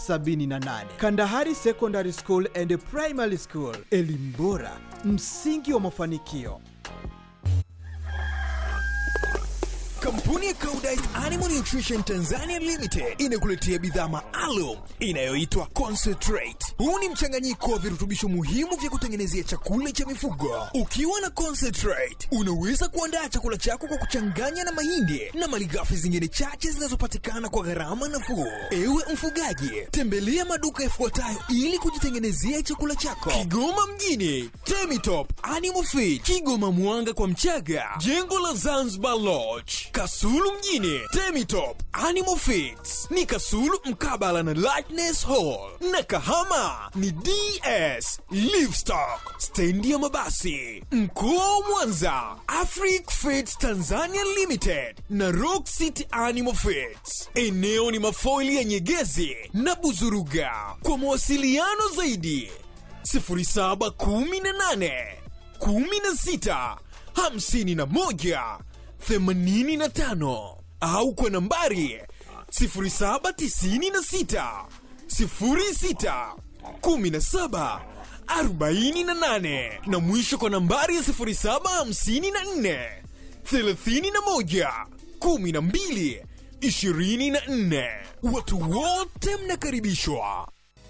78 Kandahari Secondary School and Primary School, elimu bora, msingi wa mafanikio. Kampuni ya Koudijt Animal Nutrition Tanzania Limited inakuletea bidhaa maalum inayoitwa Concentrate. Huu ni mchanganyiko wa virutubisho muhimu vya kutengenezea chakula cha mifugo. Ukiwa na Concentrate, unaweza kuandaa chakula chako kwa kuchanganya na mahindi na malighafi zingine chache zinazopatikana kwa gharama nafuu. Ewe mfugaji, tembelea maduka yafuatayo ili kujitengenezea chakula chako: Kigoma mjini, Temitop Animal Feed, Kigoma Mwanga kwa Mchaga, jengo la Zanzibar Lodge, Kasulu mjini, Temitop Animal Feeds ni Kasulu mkabala na Lightness Hall, na Kahama ni DS Livestock, stendi ya mabasi. Mkoa wa Mwanza, Afric Feeds Tanzania Limited na Rock City Animal Feeds. Eneo ni mafoili ya Nyegezi na Buzuruga. Kwa mawasiliano zaidi 0718 16 51 85 au kwa nambari 0796 06 17 48 na mwisho kwa nambari ya 0754 31 12 24. Watu wote mnakaribishwa.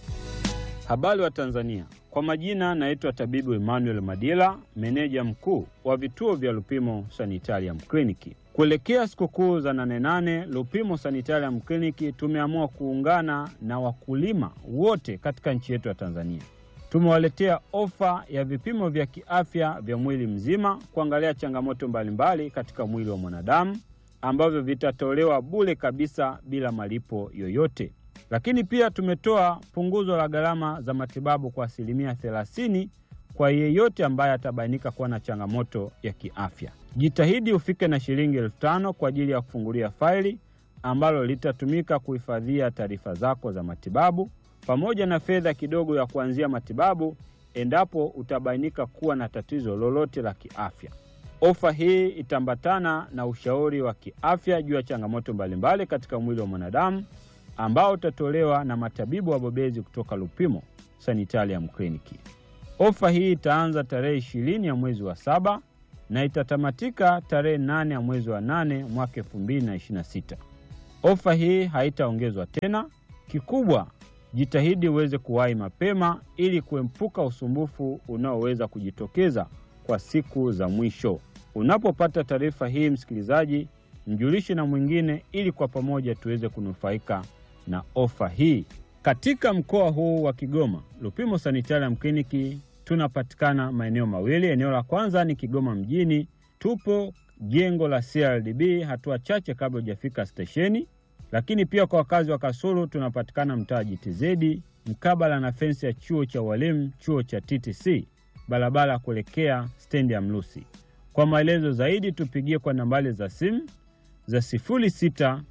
Habari wa Tanzania, kwa majina naitwa tabibu Emmanuel Madila, meneja mkuu wa vituo vya Lupimo Sanitarium Kliniki. Kuelekea sikukuu za nane nane, Lupimo Sanitarium Kliniki tumeamua kuungana na wakulima wote katika nchi yetu ya Tanzania. Tumewaletea ofa ya vipimo vya kiafya vya mwili mzima kuangalia changamoto mbalimbali katika mwili wa mwanadamu ambavyo vitatolewa bure kabisa bila malipo yoyote. Lakini pia tumetoa punguzo la gharama za matibabu kwa asilimia 30 kwa yeyote ambaye atabainika kuwa na changamoto ya kiafya. Jitahidi ufike na shilingi elfu tano kwa ajili ya kufungulia faili ambalo litatumika kuhifadhia taarifa zako za matibabu pamoja na fedha kidogo ya kuanzia matibabu endapo utabainika kuwa na tatizo lolote la kiafya. Ofa hii itaambatana na ushauri wa kiafya juu ya changamoto mbalimbali katika mwili wa mwanadamu ambao utatolewa na matabibu wabobezi kutoka Lupimo Sanitarium Kliniki. Ofa hii itaanza tarehe ishirini ya mwezi wa saba na itatamatika tarehe nane ya mwezi wa nane mwaka elfu mbili na ishirini na sita. Ofa hii haitaongezwa tena. Kikubwa, jitahidi uweze kuwahi mapema ili kuepuka usumbufu unaoweza kujitokeza kwa siku za mwisho. Unapopata taarifa hii, msikilizaji, mjulishe na mwingine ili kwa pamoja tuweze kunufaika na ofa hii. Katika mkoa huu wa Kigoma, Lupimo Sanitarium Kliniki tunapatikana maeneo mawili. Eneo la kwanza ni Kigoma mjini, tupo jengo la CRDB hatua chache kabla hujafika stesheni. Lakini pia kwa wakazi wa Kasulu tunapatikana mtaa JTZ mkabala na fensi ya chuo cha walimu, chuo cha TTC, barabara kuelekea stendi ya Mlusi. Kwa maelezo zaidi tupigie kwa nambari za simu za 0693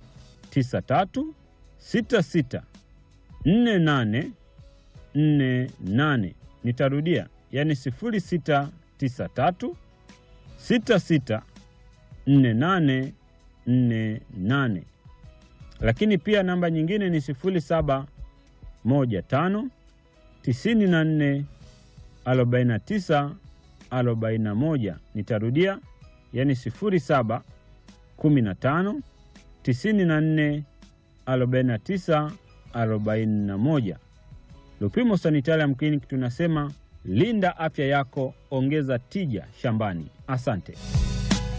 66 48 48. Nitarudia, yani 0693 66 48 48. Lakini pia namba nyingine ni 0715 94 49 41. Nitarudia, yani 07 15 94 49 41. Lupimo Sanitarium Clinic tunasema linda afya yako, ongeza tija shambani. Asante.